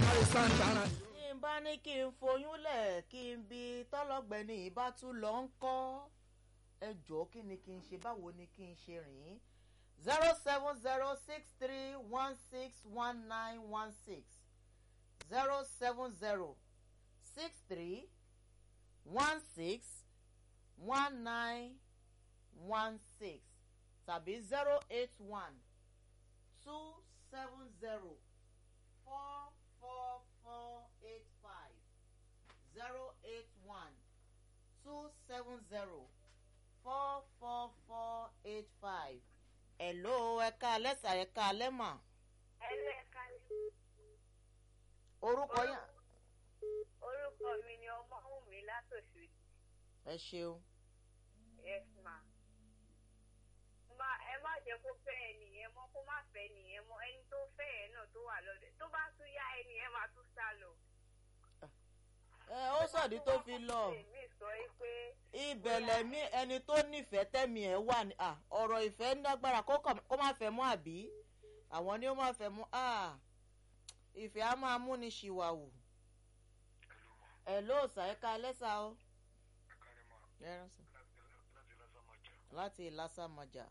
Mary Santana. tí n bá ní kí n foyún lẹ̀ kí n bi tọ́lọ́gbẹ́ni ìbá tún lọ ń kọ́ ẹ jọ̀ọ́ kí ni kí n ṣe báwo ni kí n ṣe rìn zero seven zero six three one six one nine one six zero seven zero six three one six one nine one six tàbí zero eight one two seven zero four four four eight five zero eight one two seven zero four four four eight five. Hello ẹ̀ka lẹ́sà ẹ̀ka lẹ́mà ẹlẹ́ka orúkọ yẹn orúkọ mi ni ọmọwùmí látòṣù ẹ ṣeun yes ma ma ẹ má jẹ́ kó fẹ́ ẹnìyẹn mọ́ kó má fẹ́ ẹnìyẹn mọ́ ẹni tó fẹ́ ẹ náà tó wà lọ́dẹ tó bá tún yá ẹnìyẹn máa tún sá lọ. ẹ ó sọ̀dí tó fi lọ èmi sọ yìí pé ibẹ̀ lẹ̀mí ẹni tó nífẹ̀ẹ́ tẹ̀mí ẹ̀ wà ní à ọ̀rọ̀ ìfẹ́ lágbára kó kàn- kó má fẹ́ mọ́ àbí àwọn ni ó má fẹ́ mọ́ à ìfẹ́ á máa mú ni ṣìwàwù ẹ̀ ló sà ẹ̀ka lẹ́sà o ẹ rán sí. láti ìlàsàmọ̀jà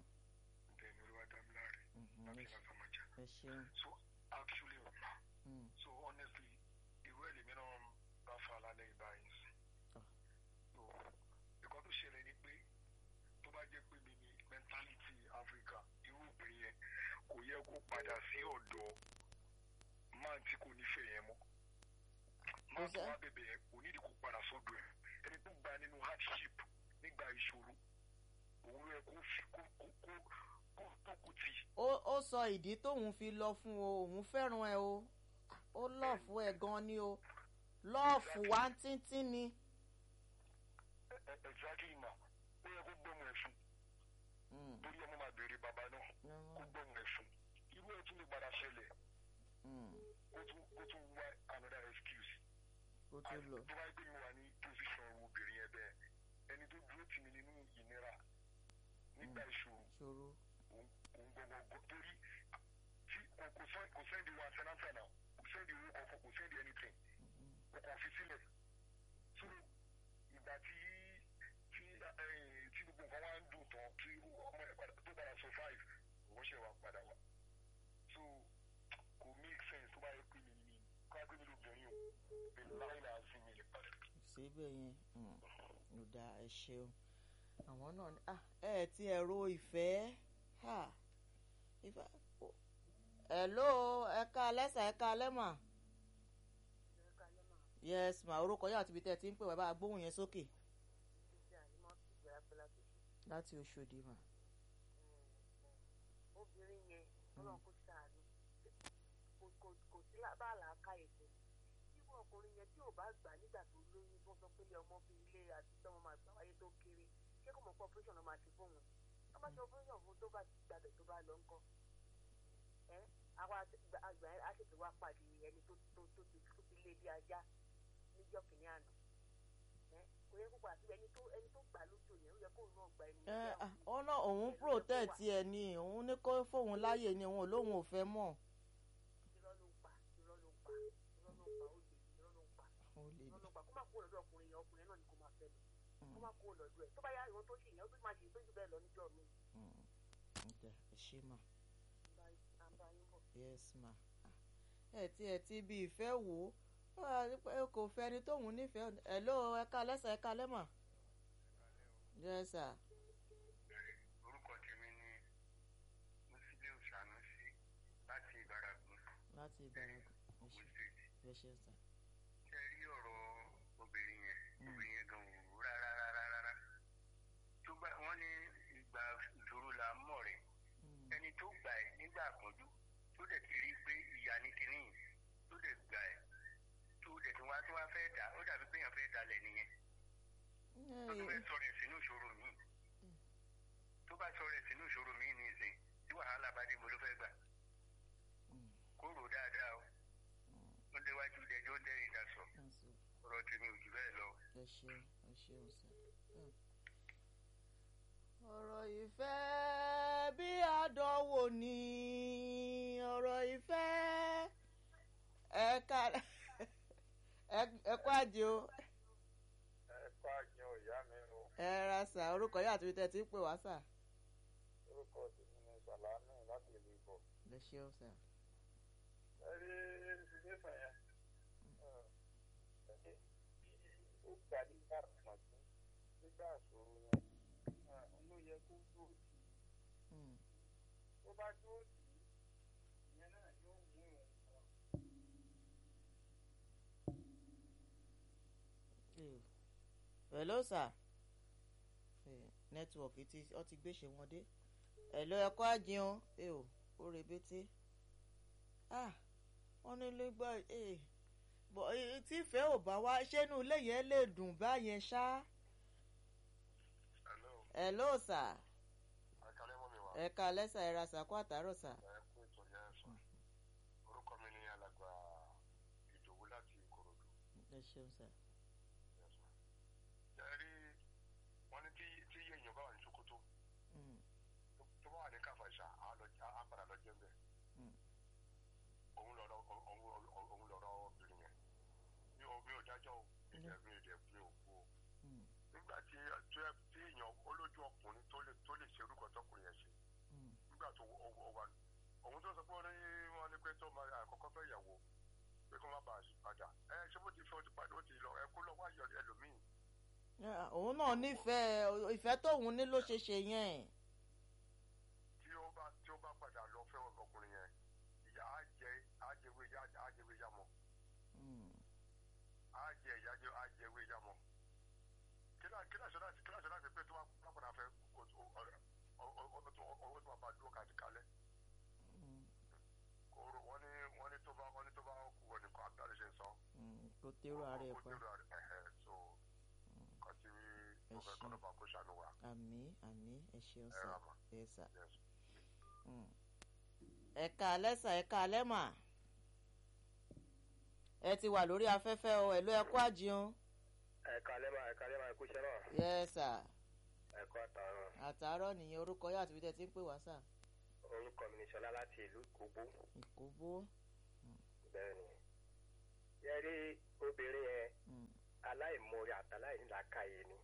Mhm, ẹ ṣeun So actually, ọ̀la. Mm. So honestly, irú ẹ̀ lèmi náà ń bá fa lálẹ́ ìbáyìí sí. Ah. So nǹkan tó ṣẹlẹ̀ ni pé tó bá jẹ́ pé mi ni mentality Africa irú obìnrin yẹn kò yẹ kó padà sí ọ̀dọ̀ máa tí kò nífẹ̀ẹ́ yẹn mọ́. Máa tó sẹ́- wá bẹ̀bẹ̀ yẹn kò nídìí kó padà sọ́dọ̀ ẹ̀. Ẹni tó gba nínú hardship nígbà ìṣòro òun ló yẹ kó fi kó kó kó kó tó kù tì. ó ó sọ ìdí tóun fi lọ fún o òun fẹ́ràn ẹ o ó lọ́ọ̀fù ẹ gan ni o lọ́ọ̀fù wá tíntín ni exactly ma ó yẹ kó gbọ́mọ ẹ̀ fún Mm, torí ọmọ máa béèrè bàbá náà kó gbọ́mọ ẹ̀ fún irú ẹ̀ tún lè padà ṣẹlẹ̀ mm, ó tún ó tún wá another excuse ó tún lọ tó bá gbé mi wà ní position obìnrin yẹn bẹ́ẹ̀ ẹni tó dúró tì mí nínú ìnira nígbà ìṣòro ṣòro òun òun gbọ̀ngbọ̀n torí tí kò kò sẹ́ kò sẹ́ndì wa sẹ́náńtà náà kò sẹ́ndì owó kankan kò sẹ́ndì anything kò kàn fi sílẹ̀ so ìgbà tí tí eh, tí gbogbo nǹkan wá ń dùn tán tí ọmọ ẹ̀ padà tó padà survive òun ṣe wà padà wá so kò make sense tó bá yẹ pé mi ni ká pé mi lóbìnrin o the line has seen me lè padà. síbẹ̀ yẹn mm, ló dáa ẹ ṣeun àwọn náà ní ah ẹ ẹ ti ẹ̀rọ ìfẹ́ ha ìfẹ́ ó- hello ẹ̀ka lẹ́sà ẹ̀ka lẹ́mà yes ma orúkọ yẹn àti ibi tẹ́ ẹ ti ń pè wá bá a gbóhùn yẹn sókè láti oṣòdì mà obìnrin yẹn ọlọ́run kò ṣàánú kò kò kò sí báàlà ká ètò irú ọkùnrin yẹn tí ò bá gbà nígbà tó lóyún tó sọ pé ilé ọmọ bíi ilé àti tọmọ máa gbà wáyé tó kéré ṣé kò mọ̀ pé operation náà máa ṣe fóun wọ́n bá ṣe operation fún tó bá ti gbàgbẹ́ tó bá lọ ńkọ́ ẹ́ àwa àgbà yẹn á ṣètò wá pàdé ẹni tó tó tó ti tó ti lé bí ajá níjọ́ kìíní àná ẹ́ kò yẹ kó padà sí ẹni tó ẹni tó gbà lójú yẹn ó yẹ kóun náà gba ẹni ẹ yẹn ah, ọ náà òun protect ẹ ni òun ní kó fóun láàyè ni òun lóun ò fẹ́ mọ̀ irọ́ ló ń pa irọ́ ló ń pa irọ́ ló ń pa ó lè irọ́ ló ń pa ó lè irọ́ ló ń pa kó má kó lọ́dọ̀ ọkùnrin yẹn ọkùnrin náà ni kó máa fẹ́ lọ kó má kó lọ́dọ̀ ẹ̀ tó bá yá ìwọ́n tó ṣe ìyẹn ó tún máa ṣe tó jù bẹ́ẹ̀ lọ níjọ́ mi ǹjẹ́ ẹ ṣe mà à ń bá yín bọ̀. yes ma Ah, ẹ ti ẹ ti bí ìfẹ́ wò ó Ah, ẹ kò fẹ́ ẹni tóun nífẹ̀ẹ́ hello ẹ̀ka lẹ́sà ẹ̀ka lẹ́mà yes sir orúkọ tèmi ni musiliu sanusi láti ìbáragun láti ìbára ẹ ogun ṣe state. ẹ ṣe sà ṣe rí ọ̀rọ̀ obìnrin yẹn obìnrin yẹn gan wò rárá rárá rárá tó bá wọ́n ní ìgbà ìṣòro là ń mọ̀ rẹ̀ Mm, ẹni tó gbà ẹ́ nígbà àpọ́njú tó dẹ̀ ti rí i pé ìyá ní kinní yìí tó dẹ̀ gbà ẹ́ tó dẹ̀ tí wọ́n á tí wọ́n á fẹ́ dà ó dàbí pé èèyàn fẹ́ dalẹ̀ nìyẹn tó tó fẹ́ sọ̀rọ̀ ẹ̀ sínú ìṣòro míì tó bá sọ̀rọ̀ ẹ̀ sínú ìṣòro míì ní ìsìn tí wàhálà bá dé mo ló fẹ́ gbà Mm, kó rò dáadáa o ó déwájú dẹjọ́ ó dẹ́rìn dasọ̀ yes, sir. ọ̀rọ̀ tèmi ò jù bẹ́ẹ̀ lọ. ẹ ṣeun ẹ ṣeun sà. ọ̀rọ̀ ìfẹ́ bí àdánwò ni ọ̀rọ̀ ìfẹ́ ẹ̀ka àjì o ẹ pààyàn ìyá mi o ẹ ra sà orúkọ yóò àti tẹ̀ tí ń pè wá sà. orúkọ tèmi ni sàlámì láti ìlú ìbọ̀. lè ṣeun sà. ẹ rí sísèsàn yẹn ó gbà nígbà pọ̀jù nígbà àṣòro yẹn ló yẹ kó dúró tì í Mm. tó bá dúró tì í ìyẹn náà yóò mú ìwọ̀n kan. Ew. hello sà nẹ́tíwọ̀kì tí ọ ti gbéṣẹ́ wọn dé hello ẹ̀kọ́ àjẹun ew ó rebété ah wọ́n ní lẹ́gbà eh bọ̀ eh, tí ìfẹ́ ò bá wá ṣẹ́nu ilé yẹn lè dùn báyẹn ṣá hello hello sà àkàlẹ́ mọ́ mi wá. ẹ̀ka lẹ́sà ẹ̀ra sà kó àtàrọ̀ sà. ẹ kú ètò yẹn sọ orúkọ mi ni alàgbà ìdòwú láti ìkòròdú. ẹ ṣeun sà. jẹ́rí wọ́n ní tí tí èèyàn bá wà ní sokoto Mm. tó- tó bá wà ní káfàṣà á lọ á padà lọ jẹ́ bẹ́ẹ̀. Mm. òun lọ̀rọ̀ òun lọ̀rọ̀ òun lọ̀rọ̀ obìnrin yẹn mi ò mi ò dájọ́ o mi ò mi ò dẹ̀ mi ò kú o. Mm. nígbà tí tí tí èèyàn olójú ọkùnrin tó lè tó lè ṣe orúkọ tọkùnrin yẹn ṣe Mm. nígbà tó ó ó wà òun tó sọ pé wọ́n ní wọ́n ní pé tó máa àkọ́kọ́ fẹ́ yàwó pé kó má bàa padà ẹ ṣé bó ti fẹ́ ó ti padà ó ti lọ ẹ kó lọ wá yọ ẹlòmíì Yeah, òun náà nífẹ̀ẹ́ ìfẹ́ tóun ní ló ṣe ṣe yẹn. tí ó bá tí ó bá padà lọ fẹ́ ọkùnrin yẹn ìyá á jẹ á jẹwé ìyá á jẹwé ìyá mọ́ Mm. á jẹ ìyá jẹ á jẹwé ìyá mọ́ kílà kílà sọ láti kílà sọ láti pé tó bá padà fẹ́ ọwọ́ tó bá bá dúró kàti kalẹ̀ Mm. kóró wọ́n ní wọ́n ní tó bá wọ́n ní tó bá kú wọ́n ní kọ́ àbúrò ṣe ń sọ. Mm. kò tẹ́rọ ara ẹ̀ pa. so nǹkan tí mo fẹ́ ṣé. kọ́ ló bá kó ṣàánú wa àmì àmì ẹ ṣeun ẹ sà rà mà ẹ sà. yes. Mm. ẹ̀ka alẹ́ sà ẹ̀ka alẹ́ mà. ẹ ti wà lórí afẹ́fẹ́ o ẹ̀lú ẹ̀kọ́ àjíun. ẹ̀ka lẹ́mà ẹ̀ka lẹ́mà ẹ̀kú iṣẹ́ náà yẹ sà ẹ̀kọ́ àtàrà àtàárọ̀ nìyẹn orúkọ yóò àti bí tẹ́ ti ń pè wá sà. orúkọ mi ni Ṣọlá láti ìlú Ìkóbó ìkóbó. bẹ́ẹ̀ ni yẹ́rí obìnrin yẹn Mm. aláìmoore àtàláìnílàákàyè ni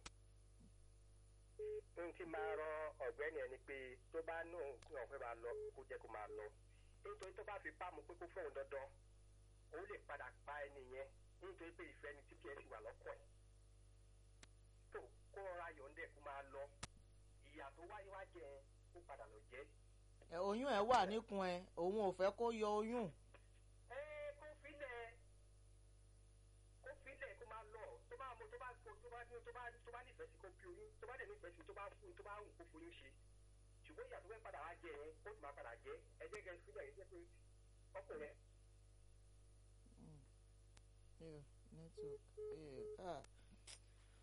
n ti máa rọ ọ̀gbẹ́ni ẹni pé tó bá nù náà fẹ́ máa lọ kó jẹ́ kó máa lọ nítorí tó bá fi páàmù pé kó fóun dandan òun lè padà pa ẹni yẹn nítorí pé ìfẹ́ ni tí kìí ṣe wà lọ́kàn ẹ̀ tó kó rọra yọ̀ǹdẹ̀ kó máa lọ ìyà tó wáyé wá jẹ kó padà lọ jẹ́ ẹ oyún ẹ wà níkùn ẹ òun ò fẹ́ kó yọ oyún. ẹ kó filẹ̀ kó filẹ̀ kó máa lọ tó bá mo tó bá kó tó bá ní tó bá tó bá nífẹ̀ẹ́ sí kó fi oyún tó bá dẹ̀ nífẹ̀ẹ́ sí tó bá fún tó bá wù kó foyún ṣe ṣùgbọ́n ìyá tó fẹ́ padà wá jẹ yẹn ó sì máa padà jẹ ẹ jẹ́ kẹ́ filẹ̀ yìí jẹ́ pé ọkùnrin Mm. Ew, network. Ew. Ah.